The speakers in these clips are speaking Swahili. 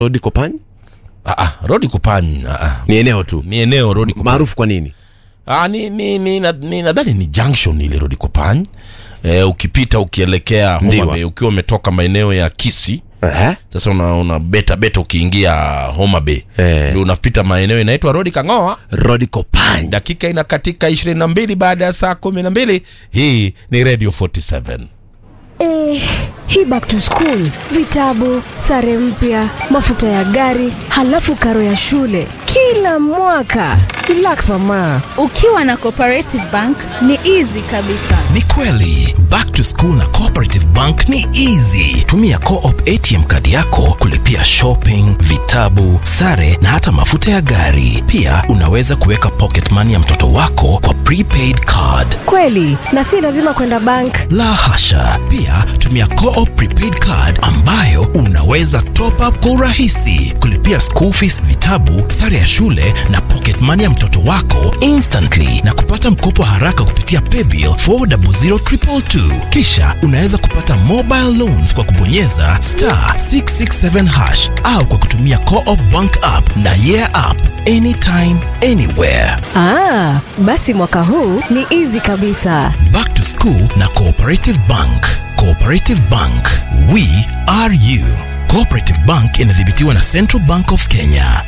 Rodi Kopany Ah, ah, Rodi Kupany ah, ah. ni eneo tu ni eneo Rodi Kupany. maarufu kwa nini? Ah, ni, ni, ni, na- ni nadhani ni junction ile Rodi Kupany. Eh, ukipita ukielekea Homa Ndiwa. Bay ukiwa umetoka maeneo ya Kisi Eh? sasa una, una beta beta ukiingia Homa Bay Eh. ndio unapita maeneo inaitwa Rodi Kangoa. Rodi Kopany. Dakika inakatika 22 baada ya saa 12. Hii ni Radio 47. Eh, hii back to school, vitabu, sare mpya, mafuta ya gari, halafu karo ya shule kila mwaka. Relax mama. Ukiwa na Cooperative Bank ni easy kabisa. Ni kweli back to school na Cooperative Bank ni easy. Tumia Co-op ATM kadi yako kulipia shopping, vitabu, sare na hata mafuta ya gari. Pia unaweza kuweka pocket money ya mtoto wako kwa prepaid card. Kweli, na si lazima kwenda bank. La hasha. Pia tumia Co-op prepaid card ambayo unaweza top up kwa urahisi, kulipia school fees, vitabu, sare ya shule na pocket money ya mtoto wako instantly na kupata mkopo haraka kupitia paybill 400222. Kisha unaweza kupata mobile loans kwa kubonyeza star 667 hash au kwa kutumia Co-op bank app na yeah app anytime anywhere. Ah, basi mwaka huu ni easy kabisa. Back to School na Cooperative Bank. Cooperative Bank, we are you. Cooperative Bank inadhibitiwa na Central Bank of Kenya.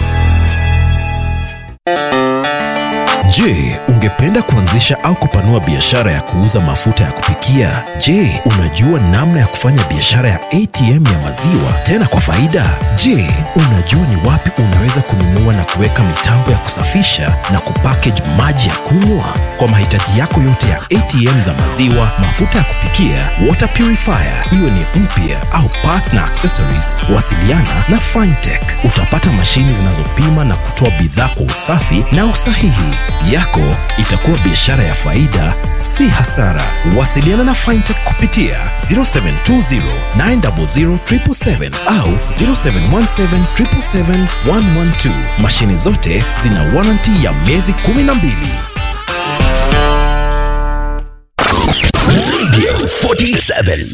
Je, ungependa kuanzisha au kupanua biashara ya kuuza mafuta ya kupikia? Je, unajua namna ya kufanya biashara ya ATM ya maziwa tena kwa faida? Je, unajua ni wapi unaweza kununua na kuweka mitambo ya kusafisha na kupackage maji ya kunywa? Kwa mahitaji yako yote ya ATM za maziwa, mafuta ya kupikia, water purifier, iwe ni mpya au parts na accessories, wasiliana na Fintech. Utapata mashini zinazopima na kutoa bidhaa kwa usafi na usahihi. Yako itakuwa biashara ya faida, si hasara. Wasiliana na Fintech kupitia 0720 900 777 au 0717 777 112. Mashini zote zina warranty ya miezi 12. Radio 47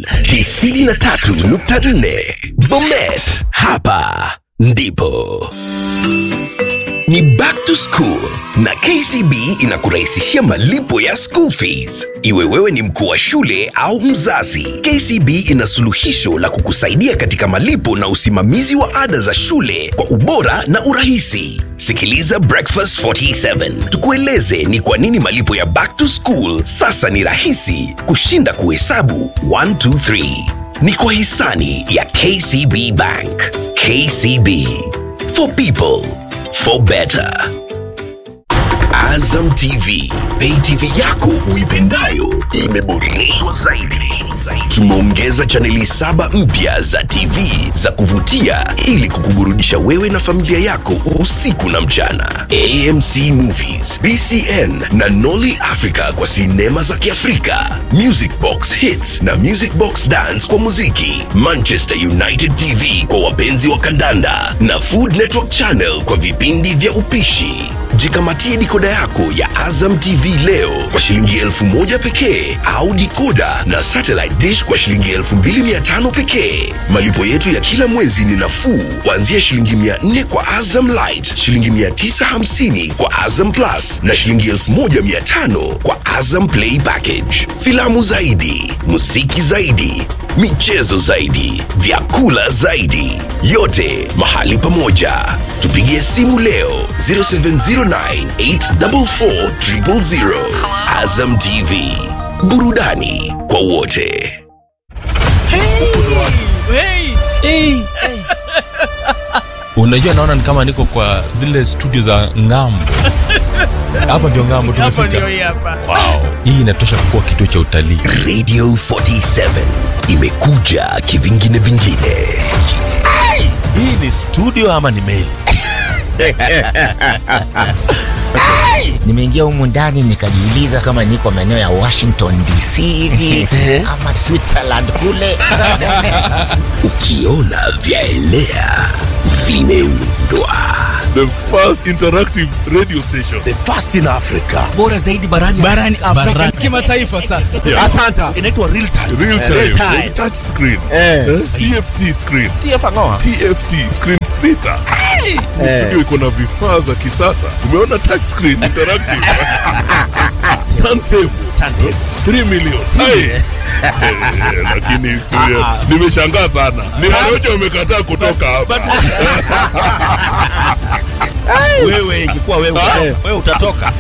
93.4 Bomet, hapa ndipo ni back to school na KCB inakurahisishia malipo ya school fees. Iwe wewe ni mkuu wa shule au mzazi, KCB ina suluhisho la kukusaidia katika malipo na usimamizi wa ada za shule kwa ubora na urahisi. Sikiliza Breakfast 47 tukueleze ni kwa nini malipo ya back to school sasa ni rahisi kushinda kuhesabu 1 2 3. Ni kwa hisani ya KCB Bank. KCB for people for better. Azam TV, pay TV yako uipendayo imeboreshwa zaidi. Tumeongeza chaneli saba mpya za TV za kuvutia ili kukuburudisha wewe na familia yako usiku na mchana. AMC Movies, BCN na Nolly Africa kwa sinema za Kiafrika, Music Box Hits na Music Box Dance kwa muziki, Manchester United TV kwa wapenzi wa kandanda na Food Network Channel kwa vipindi vya upishi. Jikamatie dikoda yako ya Azam TV leo kwa shilingi elfu moja pekee au dikoda na satellite dish kwa shilingi elfu mbili mia tano pekee. Malipo yetu ya kila mwezi ni nafuu kuanzia shilingi mia nne kwa Azam Light, shilingi mia tisa hamsini kwa Azam Plus na shilingi elfu moja mia tano kwa Azam Play Package. Filamu zaidi, muziki zaidi, michezo zaidi, vyakula zaidi, yote mahali pamoja. Tupigie simu leo 0709844000. Azam TV, burudani kwa wote. unajua naona ni kama niko kwa zile studio za ngambo hapa ndio ngambo tumefika wow. hii inatosha kuwa kituo cha utalii Radio 47 imekuja kivingine vingine. hii ni studio ama ni meli nimeingia humu ndani nikajiuliza kama niko maeneo ya washington dc hivi ama switzerland kule Ukiona vyaelea vimeumbwa pendwa the first interactive radio station The first in Africa. bora zaidi barani barani Afrika kimataifa sasa. Yeah. Asanta. Inaitwa real time. real time, real time. touch screen Eh. Eh, tft screen tft screen sita Ni studio iko na vifaa za kisasa umeona touch screen interactive turntable Turntable. 3 million Hai. Eh, lakini studio nimeshangaa sana ni Warioja umekataa kutoka hapa Wewe ingekuwa wewe wewe utatoka.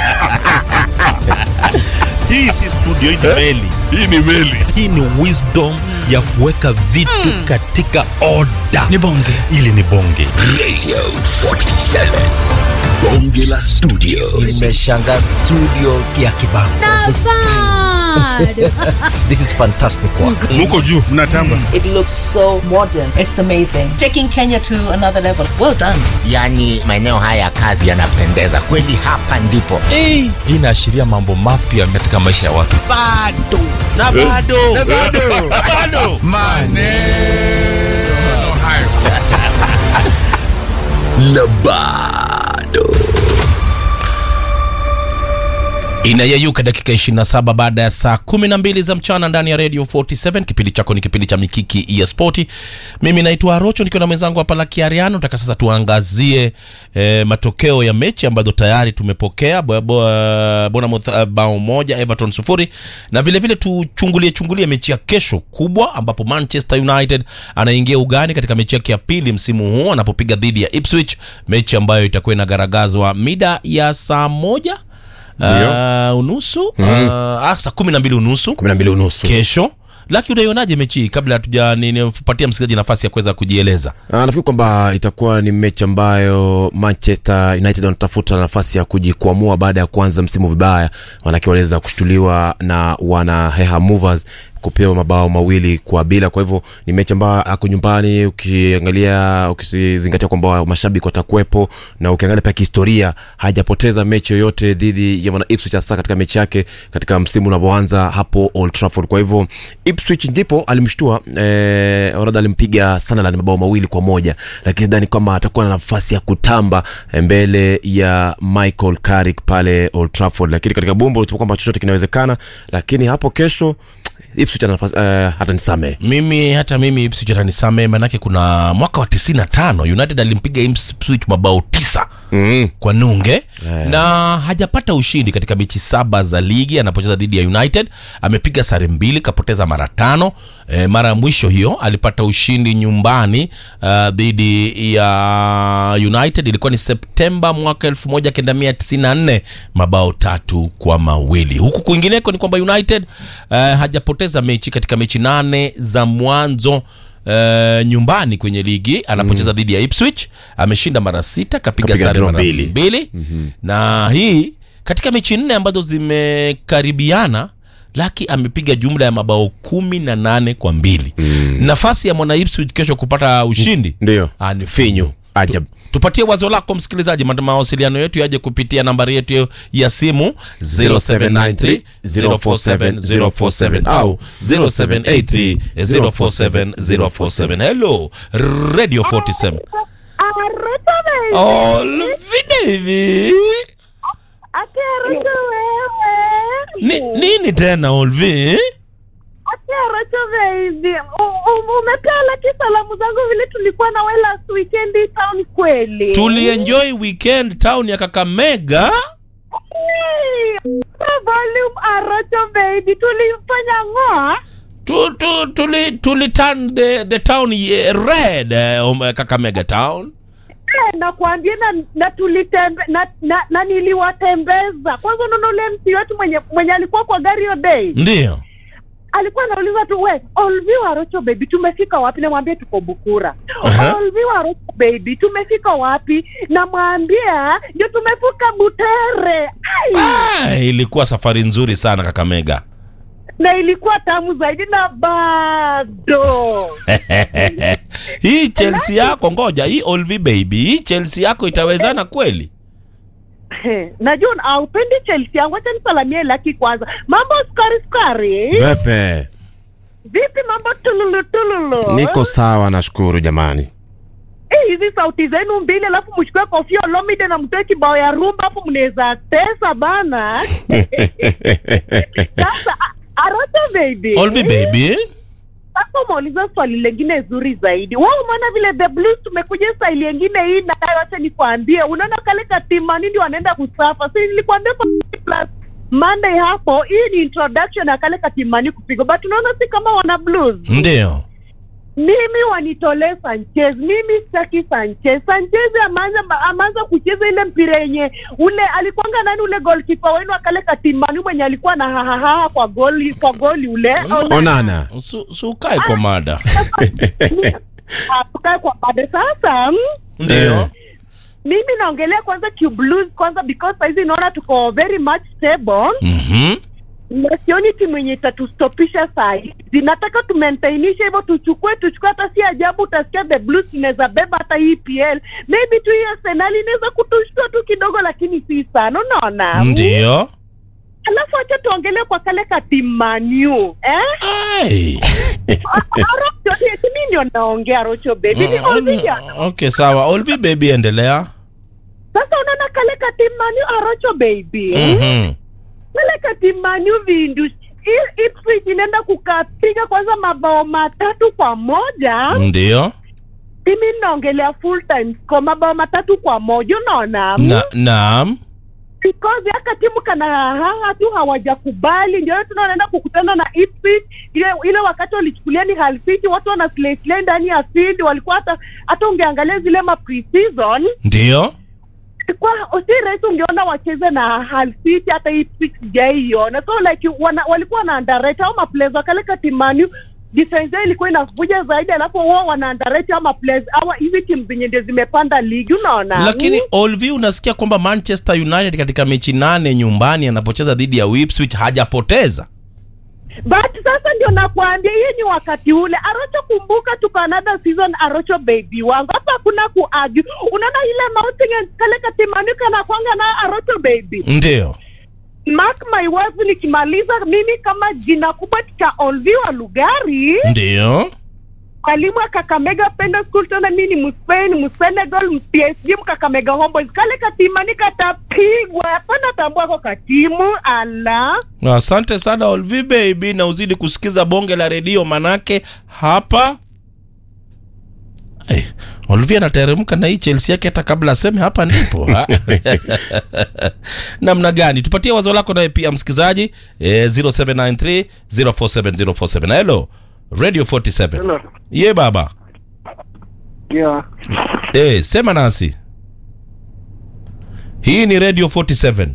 Hii si studio hii ni meli. hii ni meli hii ni wisdom ya kuweka vitu katika oda Ni bonge. ili ni bonge radio 47 bonge la studio Nimeshangaa studio ya Kibango. This is fantastic work. muko juu mnatamba It looks so modern. It's amazing. Taking Kenya to another level. Well done. yaani maeneo haya ya kazi yanapendeza kweli hapa ndipo hii inaashiria mambo mapya katika maisha ya watu Bado. Na bado. Na bado. Bado. na bado inayeyuka dakika 27 baada ya saa 12 za mchana ndani ya radio 47 kipindi chako ni kipindi cha mikiki ya spoti mimi naitwa arocho nikiwa na mwenzangu hapa lakiariano taka sasa tuangazie eh, matokeo ya mechi ambazo tayari tumepokea Bo- bo- bournemouth uh, bao moja everton sufuri na vile vile tuchungulie chungulie mechi ya kesho kubwa ambapo manchester united anaingia ugani katika mechi yake ya pili msimu huu anapopiga dhidi ya ipswich mechi ambayo itakuwa inagaragazwa mida ya saa moja Uh, unusu mm-hmm. uh, saa kumi na mbili unusu kumi na mbili unusu kesho laki unaionaje mechi hii kabla hatuja nipatia msikilizaji nafasi ya kuweza kujieleza Ah, nafikiri kwamba itakuwa ni mechi ambayo manchester united wanatafuta nafasi ya kujikwamua baada ya kuanza msimu vibaya manake waliweza kushtuliwa na wana heha movers kupewa mabao mawili kwa bila kwa hivyo ni mechi ambayo ako nyumbani ukiangalia ukizingatia kwamba mashabiki watakuwepo na ukiangalia pia kihistoria hajapoteza mechi yoyote dhidi ya mwana ipswich hasa katika mechi yake katika msimu unapoanza hapo old trafford kwa hivyo ipswich ndipo alimshtua eh, oradha alimpiga sunderland mabao mawili kwa moja lakini sidhani kwamba atakuwa na nafasi ya kutamba eh, mbele ya michael carrick pale old trafford lakini katika bumbo tupo kwamba chochote kinawezekana lakini hapo kesho ipswich ana nafasi eh, hata nisamee mimi hata mimi Ipswich atanisame manake kuna mwaka wa 95 united alimpiga Ipswich mabao tisa mm. kwa nunge yeah. na hajapata ushindi katika mechi saba za ligi anapocheza dhidi ya united amepiga sare mbili kapoteza mara tano e, mara ya mwisho hiyo alipata ushindi nyumbani uh, dhidi ya united ilikuwa ni septemba mwaka 1994 mabao tatu kwa mawili huku kwingineko ni kwamba united uh, hajapoteza mechi katika mechi nane za mwanzo Uh, nyumbani kwenye ligi anapocheza mm. dhidi ya Ipswich ameshinda mara sita kapiga Kapiga sare draw mara mbili. mbili mm-hmm. na hii katika mechi nne ambazo zimekaribiana laki amepiga jumla ya mabao kumi na nane kwa mbili mm. nafasi ya mwana Ipswich kesho kupata ushindi ndio ah, ni finyu ajab tupatie wazo lako msikilizaji Ma- mawasiliano yetu yaje kupitia nambari yetu ya simu 0793 047 047 au 0783 047 047 hello radio 47 olvidevi Ni, nini tena olvi umepela ki salamu zangu vile tulikuwa na we last weekend hii town kweli tulienjoy weekend town ya kakamega Hey, volume arocho baby tulifanya ng'oa tu, tu, tuli, tuli turn the, the town ye- red eh, um, kakamega town Eh, nakwambia na, na tulitembe na, na, na niliwatembeza kwanza unaona ule msi wetu mwenye mwenye alikuwa kwa gari hiyo day ndio alikuwa anauliza tu we olvi warocho baby tumefika wapi namwambia tuko bukura Aha. olvi warocho baby tumefika wapi namwambia ndio tumevuka butere Ai! ah, ilikuwa safari nzuri sana kakamega na ilikuwa tamu zaidi na bado hii chelsea yako ngoja hii olvi baby hii chelsea yako itawezana kweli najua aupendi chelsea yangu acha nisalamie laki kwanza mambo sukari sukari vepe vipi mambo tululu tululu niko sawa nashukuru jamani Eh, hizi sauti zenu mbili alafu mchukue kofia Olomide na mtoe kibao ya rumba hapo mnaweza tesa bana sasa a- Arocha baby Olvi baby sasa umeuliza swali lengine zuri zaidi wao umeona vile the blues tumekuja staili yengine hii na wacha nikwambie unaona kale katimani ndio wanaenda kusafa si nilikwambia kwa plus Monday hapo hii ni introduction ya kale katimani kupigwa but unaona si kama wana blues ndio mimi wanitolee Sanchez, mimi sitaki Sanchez. Sanchez ameanza ameanza kucheza ile mpira yenye ule alikuanga nani ule goalkeeper wenu akale katimani mwenye alikuwa na hahaha kwa goli kwa goli ule Onana. Su- su ukae kwa mada Ah, tukae kwa bade sasa mm, ndio mimi naongelea kwanza Q Blues kwanza because saizi naona tuko very much stable Mhm. na sioni timu yenye itatustopisha saa hizi. Nataka tumaintainishe hivyo, tuchukue tuchukue. Hata si ajabu utasikia the blues inaweza beba hata hii EPL, maybe tu hii Arsenal inaweza kutushtua tu kidogo, lakini si sana, unaona. ndio Alafu acha tuongelee kwa kale ka team Man U eh, Ai. Arocho, si mimi ndio naongea Rocho baby, ni Olivia. okay sawa Olvi baby endelea Sasa unaona kale ka team Man U Arocho baby Mhm. kale ka team Man U vindu I- Ipswich inaenda kukapiga kwanza mabao matatu kwa moja ndio mimi naongelea full time kwa mabao matatu kwa moja unaona na naam because yaka timu kana haha tu hawajakubali ndio tunaenda kukutana na Ipswich ile ile wakati walichukulia ni Hull City watu wana slay slay ndani ya field walikuwa hata hata ungeangalia zile ma pre-season ndio kwa si rahisi ungeona wacheze na Hull City hata Ipswich sijaiona so like wana, walikuwa na underrate au maplayers wakaleka timani defense yao ilikuwa inavuja zaidi alafu wao wana underrate au maplayers au hizi timu zenye ndio zimepanda ligi unaona lakini Olvi unasikia kwamba Manchester United katika mechi nane nyumbani anapocheza dhidi ya Ipswich hajapoteza but sasa ndio nakwambia hii ni wakati ule arocho kumbuka tuko another season arocho baby wangu hapa hakuna kuargue unaona ile mountain kale katimani kana kwanga na arocho baby ndio mark my words nikimaliza mimi kama jina kubwa cha olviwa lugari ndio mwalimu wa kakamega penda school tena mi ni mspain msenegal psg mkakamega homeboys kale katimani katapigwa hapana tambua ko katimu ala asante sana Olvi baby na uzidi kusikiza bonge la redio manake hapa hey, Olvi anateremka na hii Chelsea yake hata kabla aseme hapa ndipo ha? namna gani tupatie wazo lako naye pia msikilizaji eh, 0793 047047 hello radio 47 Hello. ye baba Yeah. eh, sema nasi hii ni radio 47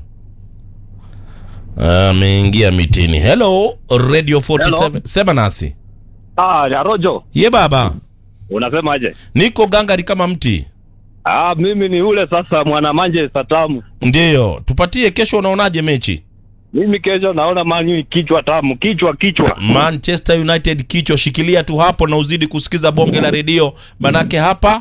ameingia mitini hello radio 47 Hello. sema nasi Ah, ya Rojo, ye baba unasemaje? niko gangari kama mti Ah, mimi ni ule sasa mwana Manchester tamu. ndiyo tupatie kesho unaonaje mechi Mimi kesho naona Man U kichwa tamu, kichwa kichwa. manchester united kichwa shikilia tu hapo na uzidi kusikiza bonge la redio manake hapa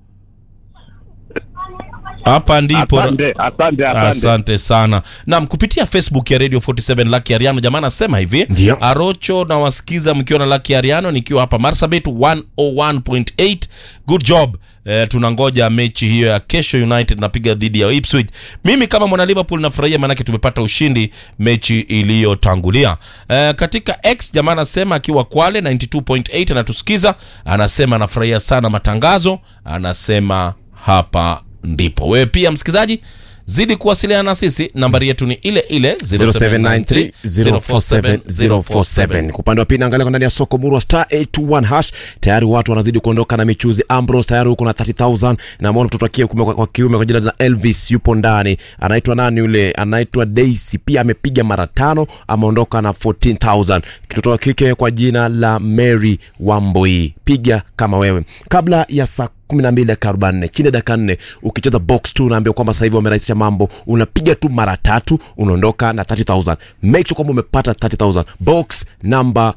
hapa ndipo Asante, asante, asante. asante sana nam kupitia facebook ya radio 47 laki ariano jamaa anasema hivi Ndio. arocho nawasikiza mkiwa na laki ariano nikiwa hapa marsabit 101.8 good job Eh, tunangoja mechi hiyo ya kesho united napiga dhidi ya ipswich mimi kama mwana liverpool nafurahia maanake tumepata ushindi mechi iliyotangulia eh, katika x jamaa anasema akiwa kwale 92.8 anatusikiza anasema anafurahia sana matangazo anasema hapa ndipo wewe pia msikilizaji zidi kuwasiliana na sisi nambari yetu ni ile ile 0793 047 0793047047 kwa upande wa pili naangalia kwa ndani ya soko murwa star 821 hash tayari watu wanazidi kuondoka na michuzi ambros tayari huko na 30000 na mwona mtoto wa kiume kwa, kwa kiume kwa jina la elvis yupo ndani anaitwa nani yule anaitwa daisy pia amepiga mara tano ameondoka na 14000 kitoto wa kike kwa jina la mary wamboi piga kama wewe kabla ya saa 12 dakika 44 chini ya dakika 4 ukicheza box 2 unaambia kwamba sasa hivi wamerahisisha mambo unapiga tu mara tatu unaondoka na 30000 make sure kwamba umepata 30000 box number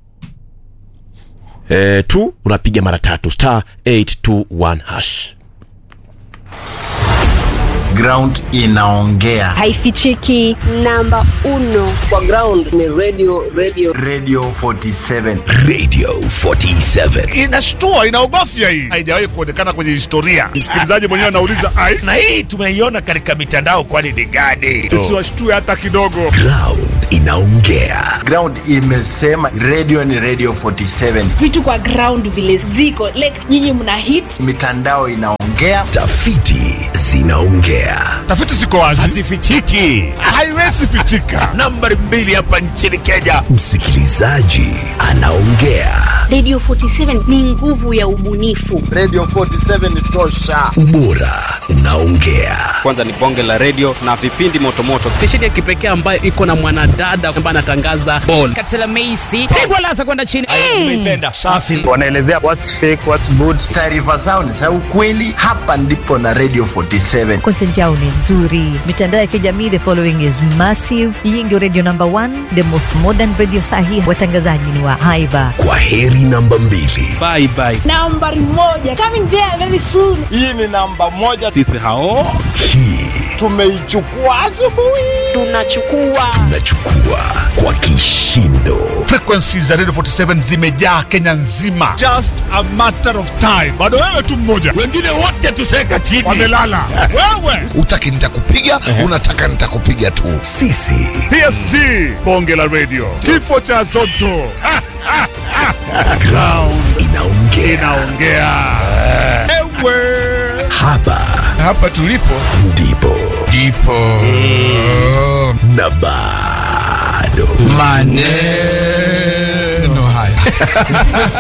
eh, 2 unapiga mara tatu star 821 hash ground inaongea haifichiki namba uno kwa ground ni radio radio radio 47 radio 47 inashtua inaogofya hii haijawahi kuonekana kwenye historia msikilizaji mwenyewe anauliza ai na hii tumeiona katika mitandao kwani ni gani tusiwashtue hata kidogo ground inaongea ground imesema radio ni radio 47 vitu kwa ground vile ziko like nyinyi mna hit mitandao inaongea tafiti zinaongea tafiti ziko wazi hazifichiki haiwezi pichika nambari mbili hapa nchini kenya msikilizaji anaongea radio 47 ni nguvu ya ubunifu radio 47 tosha ubora unaongea kwanza ni bonge la redio na vipindi motomoto stesheni ya kipekee ambayo iko na mwanadada ambaye anatangaza bol katela meisi pigwa lasa kwenda chini umeipenda safi wanaelezea what's fake what's good taarifa zao ni za ukweli hapa ndipo na radio 47 content yao ni nzuri mitandao ya kijamii the following is massive hii ndio radio number one the most modern radio sahi watangazaji ni wa haiba kwa heri namba mbili bye bye nambari moja coming there very soon hii ni namba moja sisi hao hii tumeichukua asubuhi tunachukua tunachukua kwa kishindo frequency za radio 47 zimejaa kenya nzima just a matter of time bado wewe tu mmoja wengine wote tuseka chini wamelala wewe utaki nitakupiga unataka nitakupiga tu sisi psg bonge la radio kifo cha zoto ground inaongea inaongea ewe hapa hapa tulipo ndipo ndipo na bado maneno haya